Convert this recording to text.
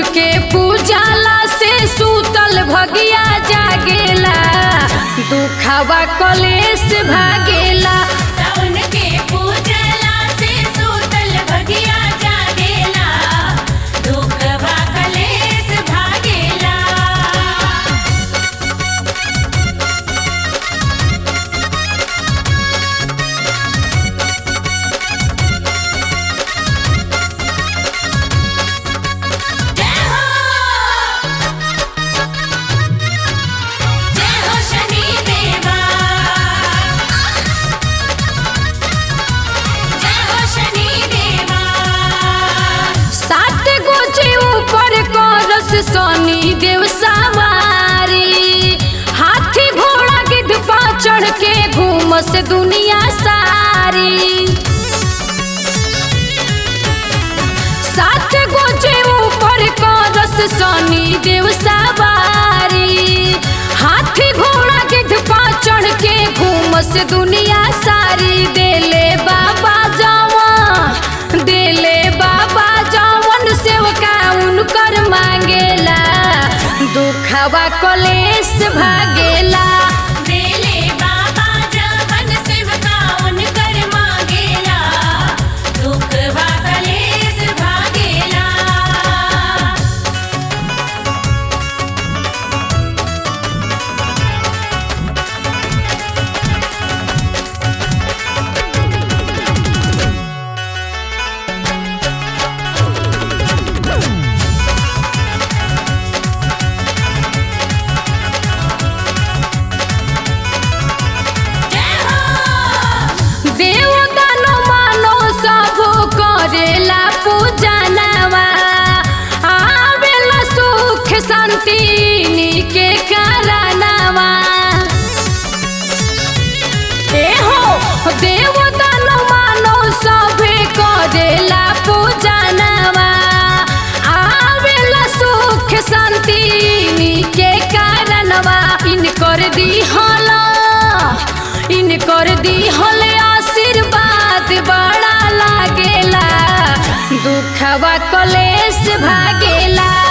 उनके पूजाला से सूतल भगिया जागेला दुखवा कलेश भागेला उनके पूजला से सूतल भगिया जागेला दुखवा कलेश भागेला जय हो जय हो शनि देवा जय हो शनि देवा सात गोचे ऊपर करस सोनी देव सवारी हाथी घोड़ा गिद्ध पा चढ़ के घूमस दुनिया सारी सात गोचे ऊपर करस सोनी देव सवारी हाथी घोड़ा गिद्ध पा चढ़ के घूमस दुनिया सारी देले बाबा जवन देले बाबा जवन सेवका उनकर मांगेला दुखवा कलेश भागेला देले बाबा जवन सेवका उनकर मांगेला दुखवा कलेश भागेला जय हो देव दानो मानो सब करेला पूजनवा आवेला सुख शांति के कारणवा ए हो देव दानो मानो सब करेला पूजनवा आवेला सुख शांति के कारणवा इनकर दिहला इनकर दिहल आशीर्वाद बड़ा लागेला दुखवा कलेश भागेला